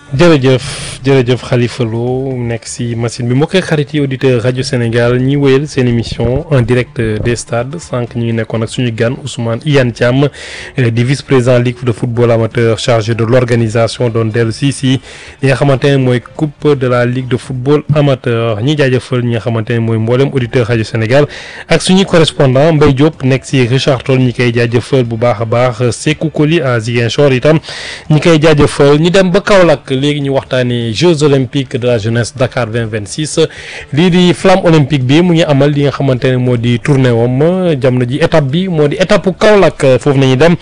jërëjëf jërëjëf Khalifa Lo nekk si machine bi mbokk xarit yi auditeur rajo Sénégal ñi wéyal seen émission en direct des stades sànq ñu ngi nekkoon ak suñu gan Ousmane Iyane Thiam di vice président ligue de football amateur chargé de l' organisation doon dellu si si li nga xamante ne mooy coupe de la ligue de football amateur ñi jaajëfal ñi nga xamante ne mooy mboolem auditeur rajo Sénégal ak suñuy correspondant Mbaye Diop nekk si Richard Toll ñi koy jaajëfal bu baax a baax Sékou Koli à Ziguinchor itam ñi koy jaajëfal ñu dem ba Kaolack léegi ñu waxtaanee Jeux olympiques de la jeunesse Dakar 2026 lii di flamme olympique bi mu ngi amal li nga xamante ne moo di tournée wam jamono ji étape bi moo di étape Kaolack foofu nañu dem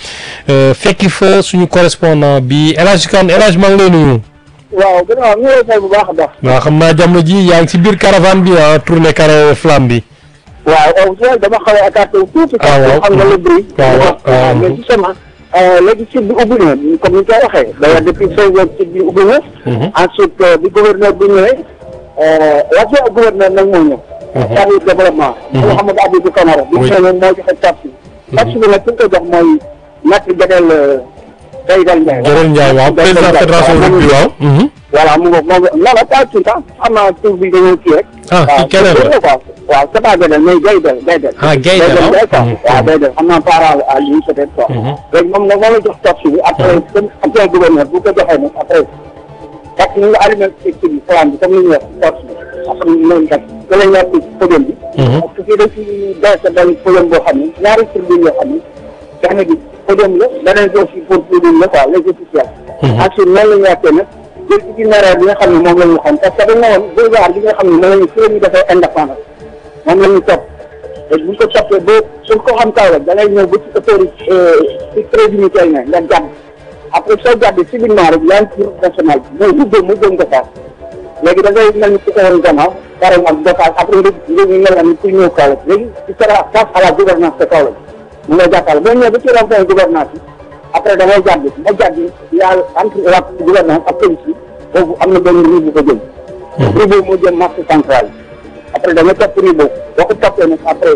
fekki fa suñu correspondant bi El Hadj Kane El Hadj maa ngi lay nuyu. waaw gën a ñu ngi lay bu baax a baax. waaw xam naa jamono ji yaa ngi si biir caravane bi ah tournée carré flamme bi. waaw au moins dama xaw a écarté wu tuuti. ah waaw xam nga le bruit. waaw waaw mais justement léegi site bi ubbi na comme ni ñu koy waxee. d'ailleurs depuis cinq heures site bi ubbi na. ensuite bi gouverneur bi ñëwee. l'adjoint gouverneur nag moo ñëw. chargé de développement. Mouhamadou Abibou Camara. bi ñu ñëwee moo joxe taxe bi. taxe bi nag ki nga ko jox mooy Maître Gadel Gaydel Ndiaye. Gadel Ndiaye waaw président fédération rugby waaw. voilà mu ngoog moom non non pas tout le temps xam naa tur bi dañoo kii rek. ah kii keneen la waaw waaw c'est pas Gadel mais Gaydel Gaydel. ah Gaydel waaw waaw waaw Gaydel xam naa parent à lui peut-être quoi. léegi moom nag moo la jox taxe bi après comme adjoint gouverneur bu ko joxee nag après parce que ñu ngi allumé ci bi plan bi comme ni ñu wax taxe bi après ñu leen kat da lañ nekk ci podium bi. parce que fii dañ ci dese benn podium boo xam ne ñaari tribune yoo xam ne benn bi podium la beneen bi aussi pour tribune la quoi les officiels. ensuite noonu la ñu wàccee nag jël itinéraire bi nga xam ne moom la ñu xam parce que dañ ne woon boulevard bi nga xam ne moom la ñu fi la ñu defee indépendance moom la ñu topp te bu ñu ko toppee ba suñ ko xam kaw rek da ngay ñëw ba ci autorité ci trésimier tey ne nga jàdd après soo jàddee civilement rek yaa ngi ci route nationale bi mooy ruggéey mu gën Gossas léegi da ngay mel ni ku ko woon gannaaw pareil ak Gossas après nga nga ñu mel ni ku ñëw Kaolack léegi ci sera face à la gouvernance de Kaolack mu ngay jàppale boo ñëwee ba ci rond-point gouvernance bi après da ngay jàdd nga jàdd yaa entre la gouvernance ak police bi boobu am na benn rue bu ko jëm rue boobu moo jëm marché central bi après da nga topp rue boobu boo ko toppee nag après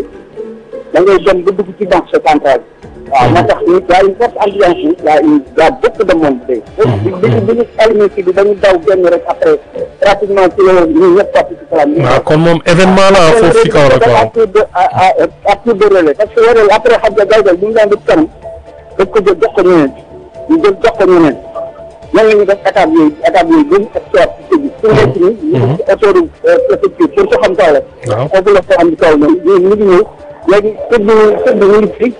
da ngay dem ba dugg ci marché central bi waaw moo tax ñu y a une forte ambiance yi y a une y a beaucoup de monde tey bi bi bi ñu allumé ci bi dañu daw génn rek après pratiquement ci la ñu ñëpp topp ci salam waaw kon moom événement la foofu ci kaw rek à waaw. tour de à à tour de relais parce que relais après xam nga gaydal bu ñu daan def kanam daf ko jël jox ko ñeneen ñu jël jox ko ñeneen nan la ñu def étape yooyu étape yooyu ba ñu extraire ci tëj bi su nekk nii ñu ngi ci autoroute préfecture pour ko xam kaw la waaw foofu la ko am di kaw noonu ñu ñu ngi ñëw léegi tëj bi tëj bi ñu ngi fi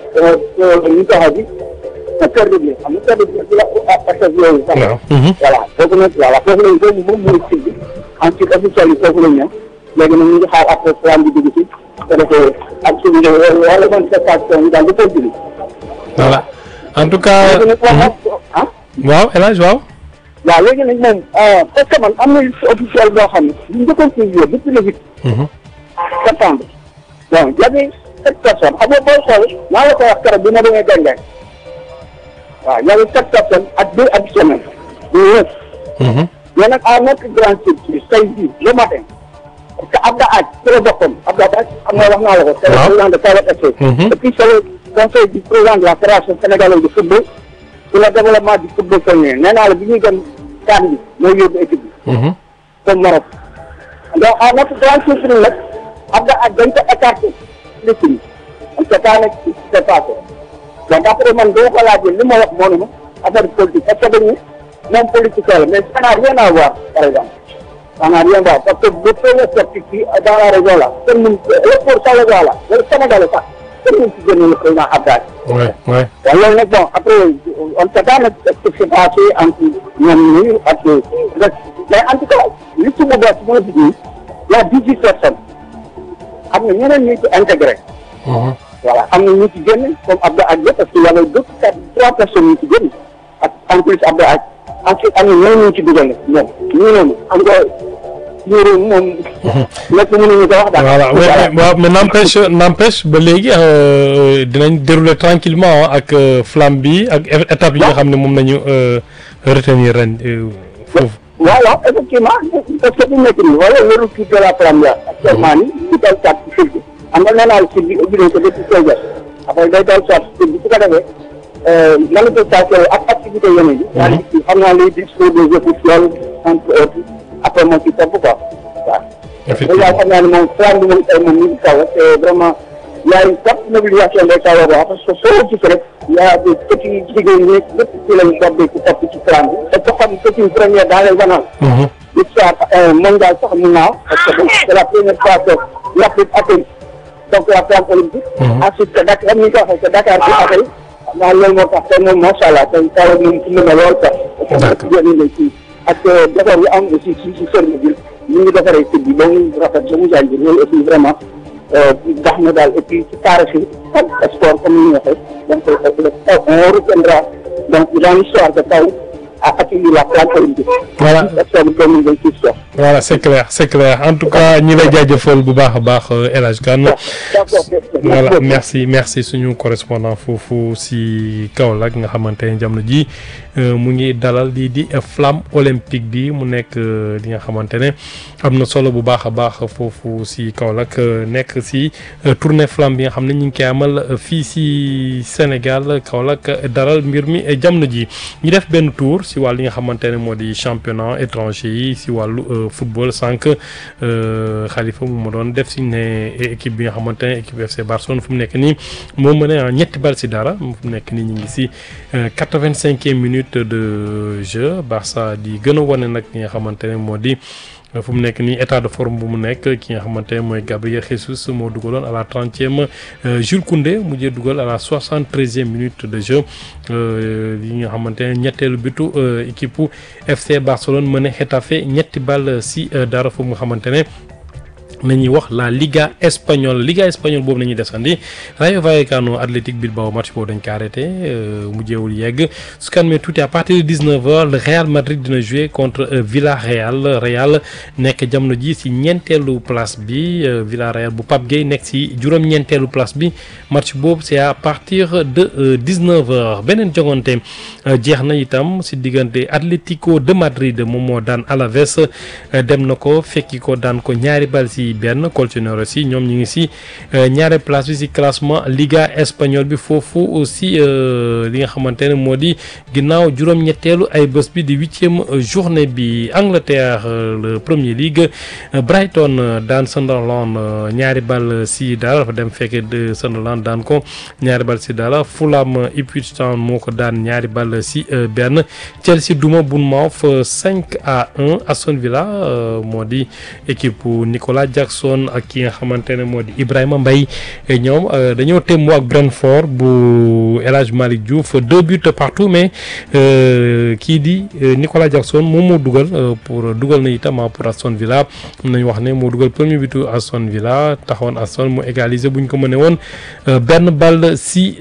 ñu taxaw bi sa kër de bi xam nga kër de bi ci la parce que yooyu sax waaw. voilà foofu nag voilà foofu lañ foofu moom mooy tëj bi ensuite officiel yi foofu lañ ñëw léegi nag ñu ngi xaar après programme bi dugg si te defee ak suñu wala manifestation yi daal di continuer voilà en tout cas. léegi nag wax ah waaw El Hadj waaw. waaw léegi nag moom parce que man am na liste officielle boo xam ne ñu njëkkoon publier depuis le huit septembre bon y avait sept personnes xam nga booy xool maa la ko wax keroog bi ma demee Gandiaye waaw y avait sept personnes ak deux additionnels ñu neuf mais nag à notre grande surprise tey jii le matin parce que Abda Aj ci la bokkoon Abda Aj xam nga wax naa la ko c'est le Waaw. président de Kaolack FC et puis c'est le conseil du président de la fédération sénégalaise de football pour le développement du football féminin nee naa la bi ñuy dem CAN bi mooy yóbbu équipe bi comme Maroc donc à notre grande surprise nag Abda Aj dañ ko écarté liste bi on sait pas nag ce qui s'est passé donc après man boo ko laajee li ma wax moo ne ma affaire politique parce que dañu moom politicien la mais ça n'a rien à voir par exemple ça n'a rien à voir parce que bu premier sceptique fii dans la région là kenn mun le pour sa région là wala Sénégal sax kenn mun si génne le président Abda Aj oui oui. waaw loolu nag bon après on sait pas nag ce qui s'est passé entre ñoom ñii ak mais en tout cas li ci mu bees moo di nii y a dix-huit personnes am na ñeneen ñu ci intégré voilà am na ñu ci génn comme Abdou Adja parce que y avait deux quatre trois personnes ñu ci génn ak en plus Abdou Adja ensuite am na ñeneen ñu ci dugal ñoom ñu noonu xam nga ñu réew moom lépp mënuñu ko wax daal voilà mais waaw mais n'empêche n'empêche ba léegi euh, dinañ dérouler tranquillement ak euh, flamme bi ak é- étape yi nga xam ne moom nañu euh, retenir ren euh, foofu. waaw waaw effectivement parce que bu nekk nii wala le retour de la première actuellement nii ñu dal soit ci fil bi xam nga nee naa la fil bi ubbi nañ ko depuis seize heures après day dal soit ci fil bi su ko defee manifestation ak activité yeneen yi. c'est-à-dire xam naa les discours des officiels entre autres après moo ci topp quoi waaw. effectivement déjà xam naa ne moom flamme bi moom tey moom ñu ngi kaw c'est vraiment il y a une forte mobilisation des Kaolack parce que soo gis rek il y a des petits jigéen ñi lépp ci lañ topp ci topp ci flamme bi te ko xam c'est une première dans les annales. l'histoire mondiale sax mun naa parce que c'est la première fois que l'Afrique atteint donc la flamme olympique. ensuite que Dakar comme ni nga ko waxee que Dakar bi atteint xam naa loolu moo tax tey moom macha allah tey Kaolack moom ci mën na lool sax. parce que jigéen ñi lañ ci ak defar yu am aussi ci ci service bi ñu ngi defaree site bi ba mu rafet ba mu jaay bi loolu aussi vraiment baax na daal et puis ci taarix yi ak sport comme ni ñu waxee donc on retiendra donc dans l'histoire de Kaolack a accueilli la flamme olympique. Voilà. octobre 2026 quoi. voilà c'est clair c'est clair en tout cas ñi lay jaajëfal bu baax a baax El Hadj Kane d'accord voilà merci merci suñu correspondant foofu si Kaolack nga xamante ne jamono ji mu ngi dalal lii di flamme olympique bi mu nekk li nga xamante ne am na solo bu baax a baax foofu si Kaolack nekk si tournée flamme bi nga xam ne ñu ngi koy amal fii si Sénégal Kaolack dalal mbir mi jamono ji ñu def benn tour si wàll li nga xamante ne moo di championnat étranger yi si wàllu football sànq Khalifa mu ma doon def si ne équipe bi nga xamante ne équipe FC Barcelone fu mu nekk nii moo mën a ñetti bal si dara fu mu nekk nii ñu ngi si quatre-vingt-cinquième minute de jeu Barça di gën a wane nag li nga xamante ne moo di. fu mu nekk nii état de forme bu mu nekk ki nga xamante ne mooy Gabriel Jesus moo dugaloon à la trentième Jules Koundé mujjee dugal à la soixante treizième minute de jeu yi nga xamante ne ñetteelu bitu équipe FC Barcelone mën a Getafe ñetti ball si dara fu nga xamante ne. nañuy wax la Liga espagnole Liga espagnole boobu nañuy desandi Rayo Vallecano Athletic Bilbao match boobu dañ ko arrêté mujjeewul yegg su kan mee tuuti à partir de 19h le Real Madrid dina jouer contre Villarreal Real nekk jamono ji si ñeenteelu place bi Villarreal bu Pape Gueye nekk si juróom-ñeenteelu place bi match boobu c'est à partir de 19h beneen jogante jeex na itam si diggante Atlético de Madrid moom moo daan Alaves dem na ko fekki ko daan ko ñaari bal si benn Colchonero si ñoom ñu ngi si ñaari place bi si classement Liga espagnole bi foofu aussi li nga xamante ne moo di ginnaaw juróom-ñetteelu ay bés bi di huitième journée bi Angleterre le Premier League Brighton daan Sunderland ñaari bal si dara dafa dem fekkee de Sunderland daan ko ñaari bal si dara Fulham Ipswich Town moo ko daan ñaari bal si benn Chelsea duma Bournemouth 5 à 1 Aston Villa moo di équipe Nicolas Jackson ak ki nga xamante ne moo di Ibrahima Mbaye ñoom dañoo témmoo ak Brentford bu El Hadj Malick Diouf deux buts partout mais kii di Nicolas Jackson moom moo dugal pour dugal na itam pour Aston Villa mun nañu wax ne moo dugal premier butu Aston Villa taxawoon Aston mu égaliser bu ñu ko mënee woon benn balle si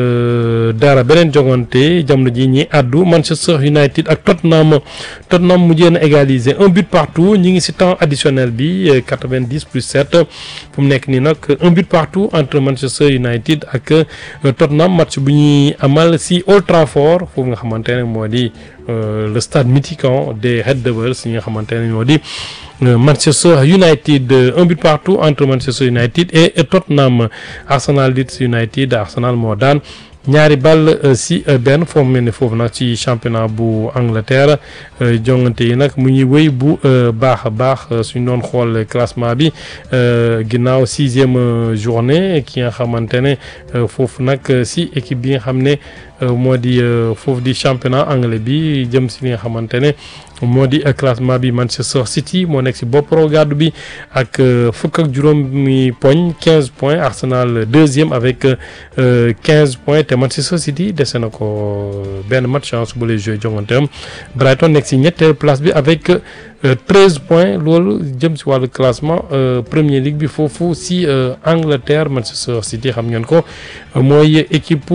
dara beneen jogante jamono ji ñi àddu Manchester United ak Tottenham Tottenham mujjee na égaliser un but partout ñi ngi si temps additionnel bi 90 plus 7 fu mu nekk nii nag un but partout entre Manchester United ak Tottenham match bu ñuy amal si Old Trafford foofu nga xamante ne moo di le stade mythique des Red Devils yi nga xamante ne moo di Manchester United un but partout entre Manchester United et Tottenham Arsenal Leeds United Arsenal moo daan ñaari ball si benn foofu mel ni foofu nag ci championnat bu Angleterre jongante yi nag mu ngi wéy bu baax a baax suñ doon xool classement bi ginnaaw sixième journée ki nga xamante ne foofu nag si équipe bi nga xam ne moo di foofu di championnat anglais bi jëm si li nga xamante ne moo di classement bi Manchester City moo nekk si bopp gàddu bi ak fukk ak juróomi poñ quinze points Arsenal deuxième avec quinze points te Manchester City dese na ko benn match su bu lay joué jonganteem Brighton nekk si ñetteelu place bi avec treize points loolu jëm si wàllu classement Premier League bi foofu si Angleterre Manchester City xam ngeen ko mooy équipe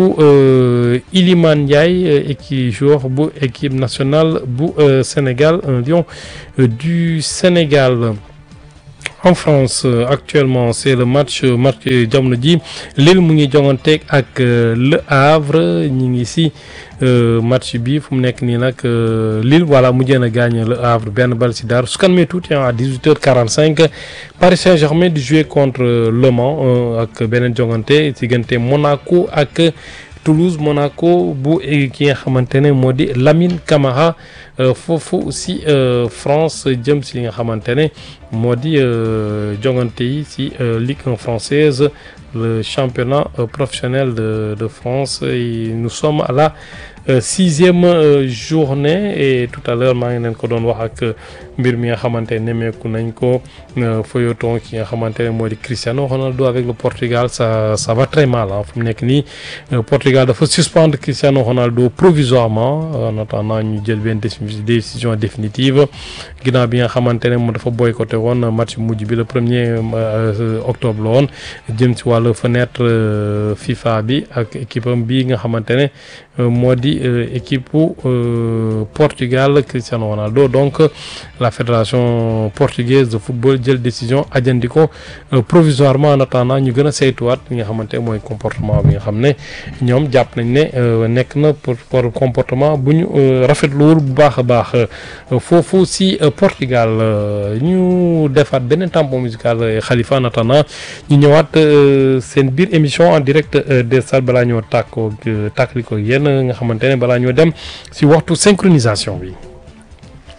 Iliman Ndiaye équipe joueur bu équipe nationale bu Sénégal un lion du Sénégal. en France actuellement c'est le match match jamono ji Lille mu ngi jonganteeg ak Le Havre ñi ngi si match bi fu mu nekk nii nag Lille voilà mujjee na gagné Le Havre benn bal si dara su kan mee tuuti à 18h45 Paris Saint-Germain di jouer contre Le Mans ak beneen jongante diggante Monaco ak Toulouse Monaco bu ki nga xamante ne moo di Lamine Camara foofu si France jëm si li nga xamante ne moo di jongante yi si Ligue 1 française le championnat professionnel de de France et nous sommes à la sixième journée et tout à l'heure maa ngi leen ko doon wax ak mbir mi nga xamante ne nemmeeku nañ ko feuilleton ki nga xamante ne moo di Cristiano Ronaldo avec le Portugal ça ça va très mal ah fu mu nekk nii Portugal dafa suspendre Cristiano Ronaldo provisoirement en attendant ñu jël benn décision définitive ginnaaw bi nga xamante ne moom dafa boycotté woon match mujj bi le premier octobre la woon jëm ci wàllu fenêtre FIFA bi ak équipe am bii nga xamante ne moo di équipe Portugal Cristiano Ronaldo donc la fédération portugaise de football jël décision ajandi ko provisoirement en attendant ñu gën a saytuwaat li nga xamante ne mooy comportement bi nga xam ne ñoom jàpp nañ ne nekk na pour pour comportement bu ñu rafetluwul bu baax a baax foofu si Portugal ñu defaat beneen tampon musical Khalifa en attendant ñu ñëwaat seen biir émission en direct des stades balaa ñoo tàkkoo tàkkali ko yéen nga xamante ne balaa ñoo dem si waxtu synchronisation bi.